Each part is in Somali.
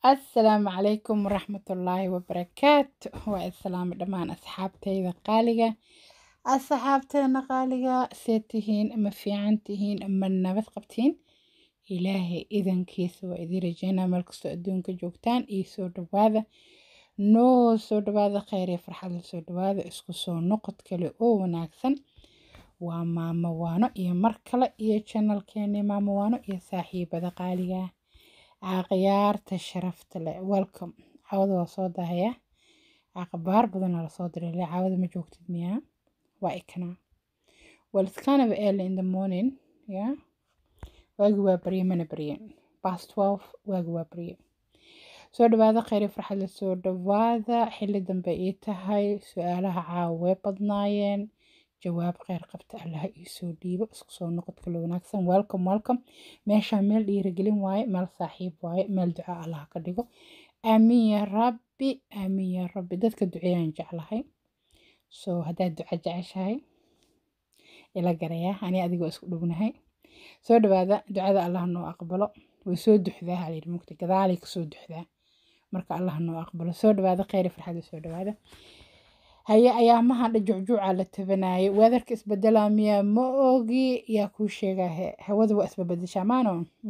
asalaamu calaykum waraxmatullaahi wabarakaatu waa islaamo dhammaan asxaabtayda qaaliga asxaabteena qaaliga see tihiin ma fiican tihiin ma nabad qabtiin ilaahay idankiisa waa idin rajeynaa meel kastoo adduunka joogtaan iyo soo dhawaada noo soo dhawaada kheyr iyo farxad la soo dhawaada isku soo noqod kale oo wanaagsan waa maamo waano iyo mar kale iyo janalkeeni maamo waano iyo saaxiibada qaaliga caaqyaarta sharafta leh welcome caawada waa soo dahaya caqabaar badanaa lasoo diray le caawada ma joogtid miyaa waa ikana well it's kind of early in the morning yeah waagi waa barye mana barye past twelve waagi waa barye soo dhawaada kheyri farxad la soo dhawaada xilli dambe ii tahay su-aalaha caawa way badnaayeen jawaab kheyr qabta allaha ii soo dhiibo isku soo noqod kale wanaagsan welcome welcome meeshaa meel dhiirigelin waaye meel saaxiib waaye meel duca allaha ka dhigo aamiin ya rabbi aamiin ya rabbi dadka duceeyaan jeclahay so haddaad duca jeceshahay ila garaya ani adigoo isku dhownahay soo dhawaada ducada allah noo aqbalo way soo duxdaa halayidhi mugta gadaalay kasoo duxdaa marka allah noo aqbalo soo dhawaada kheyri farxada soo dhawaada haye ayaamahan dha jucjuuca la tabanaayo weedarka isbedelaa miyaa ma ogi yaa kuu sheegahe hawada waa isbabedeshaa maano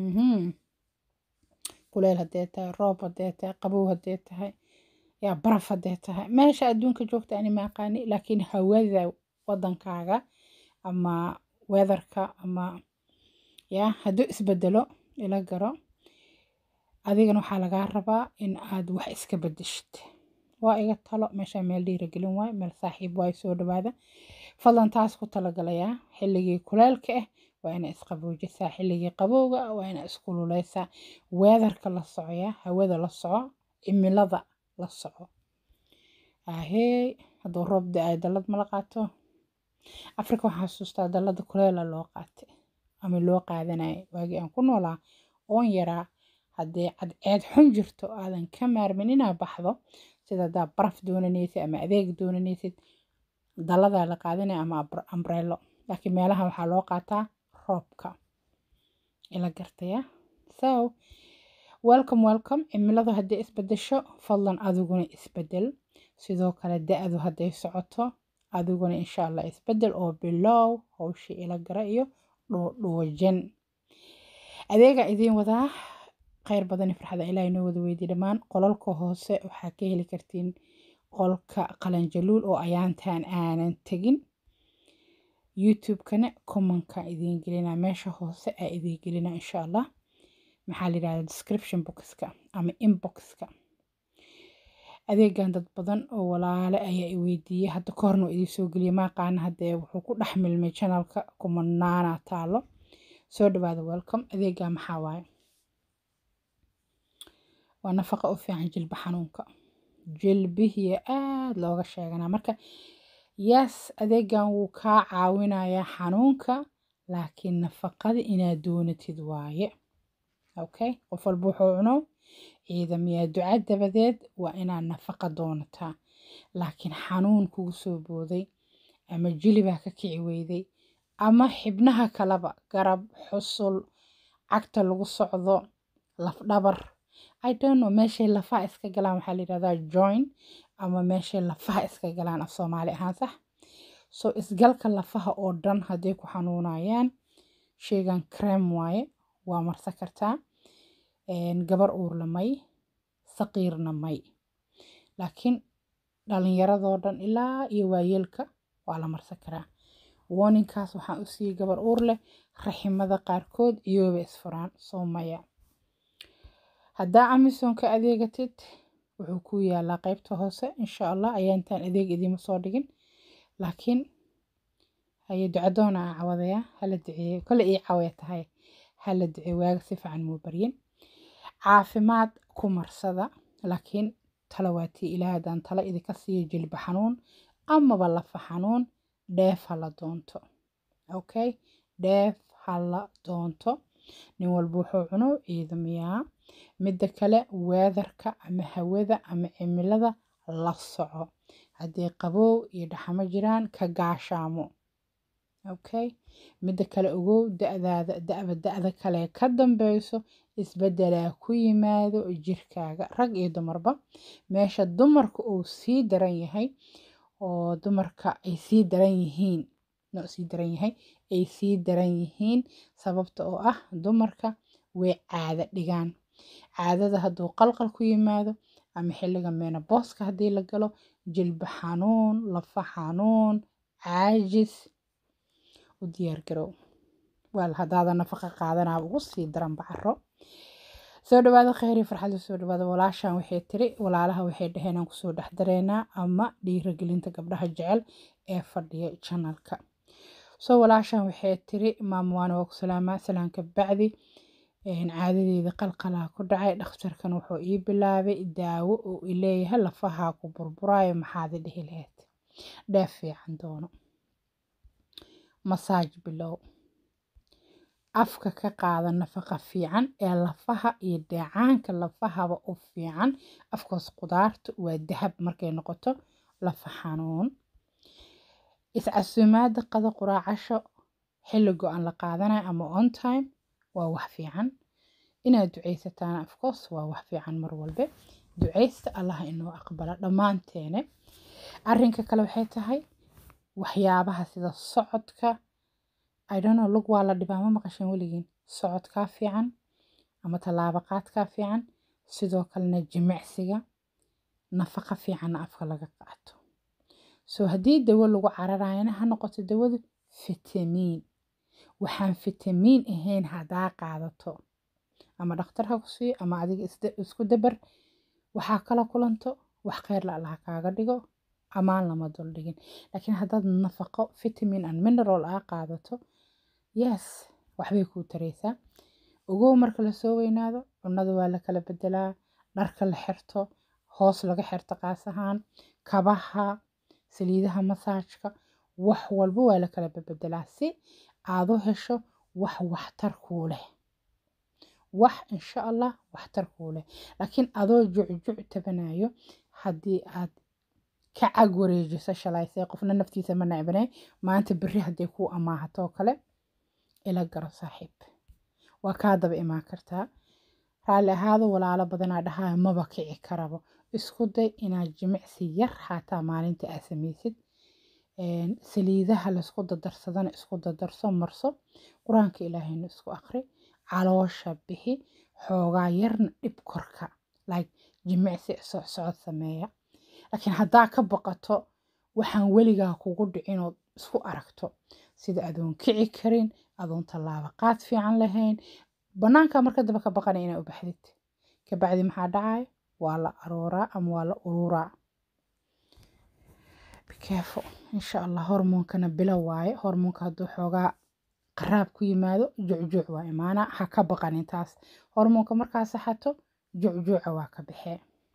kuleel haddee tahay roob haddee tahay qabow haddee tahay yaa baraf haddee tahay meesha adduunka joogta ani ma aqaani laakiin hawada wadankaaga ama weedarka ama yaa hadduu isbedelo ila garo adigana waxaa lagaa rabaa in aad wax iska bedeshid waa iga talo meeshaa meel dhiiragelin waayo meel saaxiib waayo soo dhawaada fadlan taas ku talagalayaa xilligii kuleelka ah waa inaa isqaboojisaa xilligii qabowga waa inaa iskululeysaa weedarka la socoyaa hawada la soco cimilada la soco ahey hadduu roob da-ay dallad mala qaato afrika waxaa xasuustaa dallada kuleela loo qaatay ama loo qaadanaya waagii aan ku noolaa oon yaraa haddii cadceed xun jirto aadan ka maarmin inaa baxdo sida haddaa baraf doonanaysid ama adeeg doonanaysid dalladaa la qaadanaya ama ambrello laakiin meelaha waxaa loo qaataa roobka ila gartaya so welcome welcome cimiladu haddii isbedesho fadlan adiguna isbedel sidoo kale da-du hadday socoto adiguna insha allah isbedel oo bilow howshii ila gara iyo dhuudhuujan adeegaa idiin wadaa kheyr badani farxada ilaah inoo wada weydiy dhammaan qolalka hoose waxaa ka heli kartiin qolka qalanjaluul oo ayaantaan aanan tegin youtube-kana commonka idiin gelina meesha hoose aa idiin gelina insha allah maxaa la yidhahda description boxka ama inboxka adeegan dad badan oo walaale ayaa i weydiiyey hadda ka horna idiin soo geliyay maaqaana haddee wuxuu ku dhex milmay channelka kumanaana taalo soo dhawaada welcome adeegaa maxaa waaye waa nafaqa u fiican jilba xanuunka jilbihiya aada looga sheeganaa marka yes adeegan wuu kaa caawinayaa xanuunka laakiin nafaqada inaad doonatid waaye okay qof walba wuxuu cuno ciidamiyaa duca dabadeed waa inaad nafaqa doonataa laakiin xanuun kugu soo booday ama jilibaa ka kici weyday ama xibnaha kaleba garab xusul cagta lagu socdo lafdhabar I don't know meeshay lafaha iska galaan waxaa la yidhahdaa join ama meeshay lafaha iska galaan af soomaali ahaan sax so isgalka lafaha oo dhan hadday ku xanuunayaan sheygan crem waaye waa marsan kartaa gabar uurla may saqiirna may laakiin dhalinyaradoo dhan ilaa iyo waayeelka waa la marsan karaa warninkaas waxaan u siiyey gabar uur leh raximada qaarkood iyooba isfuraan soo maya haddaa amazon ka adeegatid wuxuu ku yaalaa qeybta hoose insha allah ayaantaan adeeg idiima soo dhigin laakiin haye ducadoona aa cawadaya hala duceeye kole ii cawaya tahay hala ducee waaga si fiican muu baryin caafimaad ku marsada laakiin tala waatii ilaah haddaan tala idinka siiyo jilba xanuun amaba lafa xanuun dheef hala doonto okay dheef hala doonto nin walba wuxuu cuno ciidamiyaa midda kale weedarka ama hawada ama cimilada la soco haddii qabow iyo dhaxamo jiraan ka gaashaamo okay midda kale ogow da-daada da-ba da-da kale ka dambeyso isbeddelaa ku yimaado jirkaaga rag iyo dumarba meesha dumarka uu sii daran yahay oo dumarka ay sii daran yihiin no sii daran yahay ay sii daran yihiin sababta oo ah dumarka way caado dhigaan caadada hadduu qalqal ku yimaado ama xilliga menabooska haddii la galo jilba xanuun lafa xanuun caajis u diyaargarow waal haddaada nafaqa qaadanaa ugu sii daran bacaro soo dhawaada kheyri farxadda soo dhawaada walaashan waxay tiri walaalaha waxay dhaheen aan kusoo dhex dareynaa ama dhiiragelinta gabdhaha jecel ee fadhiya janalka soo walaashan waxay tiri maamwaan waa ku salaamaa salaanka bacdi caadadeeda qalqalaa ku dhacay dhakhtarkan wuxuu ii bilaabay daawo oo ileeyahay lafahaa ku burburaayo maxaad i dhihi lahayd dheef fiican doono masaaj bilow afka ka qaada nafaqa fiican ee lafaha iyo dheecaanka lafahaba u fiican afkaas qudaarta waa dahab markay noqoto lafa xanuun iscasuumaada qada quraacasho xilli go-an la qaadanayo ama on time waa wax fiican inaad ducaysataan afcourse waa wax fiican mar walbe ducaysta allaha inoo aqbala dhammaanteene arrinka kale waxay tahay waxyaabaha sida socodka idonno lug waa la dhibaa ma maqasheen weligiin socodkaa fiican ama tallaabo qaadkaa fiican sidoo kalena jimicsiga nafaqa fiicanna afka laga qaato soo haddii dawo lagu cararayana ha noqoto dawadu fitamiin waxaan fitamiin ahayn haddaa qaadato ama dhakhtar ha ku siiyo ama adiga isku dabar waxaa kala kulanto wax kheyr la allaha kaaga dhigo amaan lama dul dhigin laakiin haddaad nafaqo vitamin and mineral aa qaadato yes waxbay kuu taraysaa ogow marka lasoo weynaado cunnada waa la kala bedelaa dharka la xirto hoos laga xirto qaas ahaan kabaha saliidaha masaajka wax walba waa la kala bebedelaa si aad u hesho wax waxtar kuu leh wax insha allah waxtar kuu leh laakiin adoo jucjuc tabanayo haddii aad ka cag wareejiso shalaysay qofna naftiisa ma necbanay maanta berri hadday kuu amaahatoo kale ila garo saaxiib waa kaa daba imaan kartaa raalli ahaado walaalo badanaa dhahaayo maba kici karabo isku day inaad jimicsi yar xataa maalinta aad samaysid saliidaha laysku dadarsadana isku dadarso marso qur-aanka ilaahayna isku aqri caloosha bixi xoogaa yarna dhib korka like jimicsi socsocod sameeya laakiin haddaa ka baqato waxaan weligaa kugu dhicinood isku aragto sida adoon kici karin adoon tallaabo qaad fiican lahayn bannaanka marka daba ka baqanay inaa u baxdid kabacdi maxaa dhacayo waa la arooraa ama waa la ururaa bikeefo insha allah hormoonkana bilo waaye hormoonka hadduu xoogaa qaraab ku yimaado jucjuuc waa imaana ha ka baqanin taas hormoonka markaa saxato jucjuuca waa ka baxee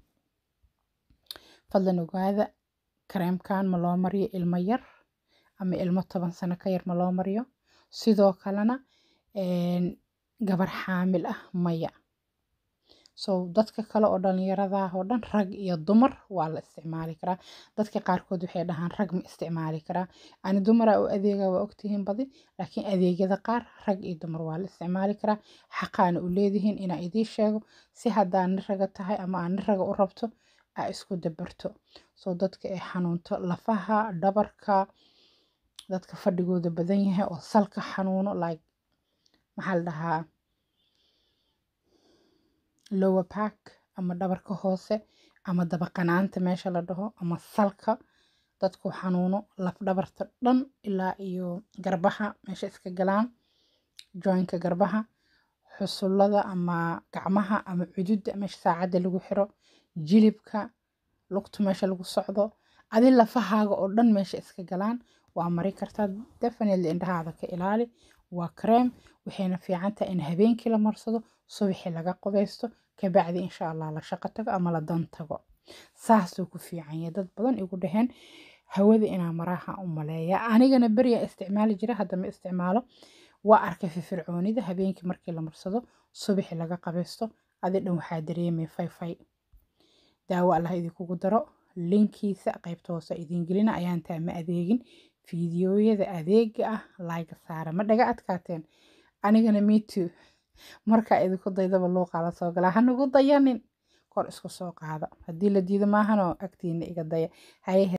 fadlan ogaada kareemkan ma loo mariyo ilmo yar ama ilmo toban sano ka yar ma loo mariyo sidoo kalena gabar xaamil ah maya so dadka kale oo dhalinyarada oo dhan rag iyo dumar waa la isticmaali karaa dadka qaarkood waxay dhahaan rag ma isticmaali karaa ani dumara u adeega waa ogtihiin badi laakiin adeegyada qaar rag iyo dumar waa la isticmaali karaa xaqaana u leedihiin inaa idiin sheego si haddaa ni raga tahay ama aa ni raga u rabto aa isku dabarto soo dadka ay xanuunto lafaha dhabarka dadka fadhigooda badan yahay oo salka xanuuno like maxaa la dhahaa lower back ama dhabarka hoose ama dabaqanaanta meesha la dhaho ama salka dadku xanuuno laf dhabarta dhan ilaa iyo garbaha meesha iska galaan joinka garbaha xusullada ama gacmaha ama cududda meesha saacadda lagu xiro jilibka lugtu meesha lagu socdo adi lafahaaga oo dhan meesha iska galaan waa mari kartaa definitely indhahaada ka ilaali waa kareem waxayna fiican tahay in habeenkii la marsado subaxii laga qubaysto kabacdi insha allah la shaqo tago ama la dan tago saasuu ku fiican yahay dad badan igu dhaheen hawada inaa maraha u maleeya anigana beriya isticmaali jira hadda ma isticmaalo waa arkay firfircoonida habeenkii markii la marsado subaxii laga qabaysto adi dhan waxaa dareemay fayfay daawo allah idinkugu daro linkiisa qaybta hoose idiin gelina ayaan taa ma adeegin fiidiyooyada adeega ah layga saara ma dhaga adkaateen anigana mitu markaa idinku daydaba luuqaa la soo galaa hanugu dayanin kor isku soo qaada haddii la diido maahanoo agtiina iga daya haye